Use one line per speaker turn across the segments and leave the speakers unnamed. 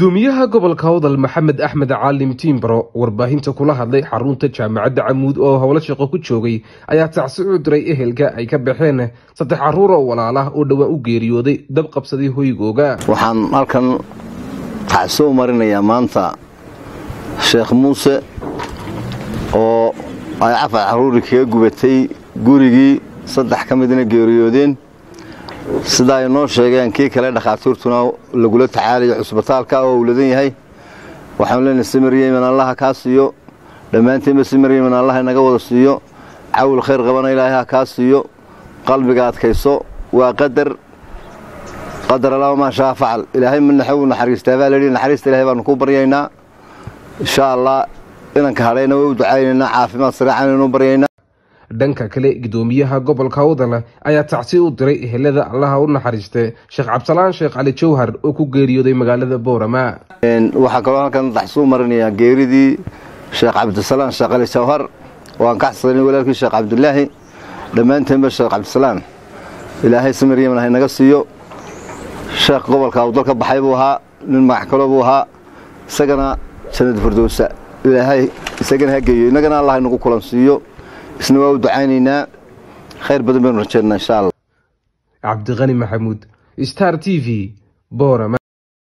gudoomiyaha gobolka hawdal maxamed axmed caalim tiimbaro warbaahinta kula hadlay xarunta jaamacadda camuud oo howlo shaqo ku joogay ayaa tacsi u diray ehelka ay ka baxeen saddex carruur oo walaalah oo dhowaan u geeriyooday dab qabsaday hoygooga
waxaan halkan tacsi u marinayaa maanta sheekh muuse oo ay cafar carruuri kaga gubatay gurigii saddex ka midna geeriyoodeen sida ay noo sheegeen kii kale dhakhaatiirtuna lagula tacaalayo cusbitaalka oo owladan yahay waxaanu leenahay simaryeman allaha kaa siiyo dhammaantiinba simaryeman allaha inaga wada siiyo cawl khayr qabana ilaahay ha kaa siiyo qalbiga adkayso waa qadar qadar allama maa shaa facal ilaahay manaxow naxariistaa baa layidhi naxariista ilahay baanu kuu baryaynaa insha allah inanka hadhayna way u ducaynaynaa caafimaad sareecanaynu baryaynaa
dhanka kale gudoomiyaha gobolka hawdal ayaa tacsi u diray ehelada allaha u naxariiste sheekh cabdisalaan sheekh cali jawhar oo ku geeriyooday magaalada boorama
waxaa kaloo halkan taxsuu marinayaa geeridii sheekh cabdisalaan sheekh cali jawhar oo aan ka xasanay walaalkii sheekh cabdilaahi dhammaanteenba sheekh cabdisalaan ilaahay samiryaman ha inaga siiyo sheekh gobolka awdal ka baxay buu ahaa nin magax kalo buu ahaa isagana jannad firdowsa ilaahay isagana ha geeyo innagana allah inagu kulan siiyo isna waa u ducaynaynaa khayr badan baynu rajeynaa insha allah
cabdiqani maxamuud star t v boorama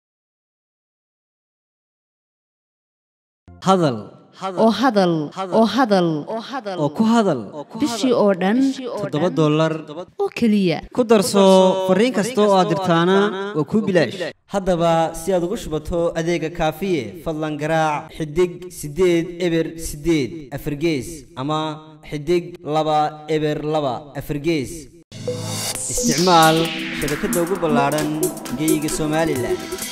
hadal
oo hadal oo hadal
oo ku hadal
bishii oo dhan
toddoba dollar
oo keliya
ku darso fariin kasta oo aad dirtaana waa kuu bilaash haddaba si aad ugu shubato adeega kaafiye fadlan garaac xidig siddeed eber siddeed afargees ama xidig laba eber laba afargees isticmaal shabakadda ugu ballaadhan geyga somalilan